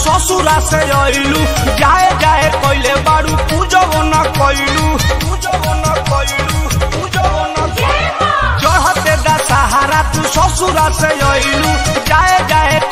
ससुरा से अइलू जाए जाए कइले बारू पूजो न कइलू पूजो न कइलू पूजो न चढ़ते दा सहारा तू ससुरा से अइलू जाए जाए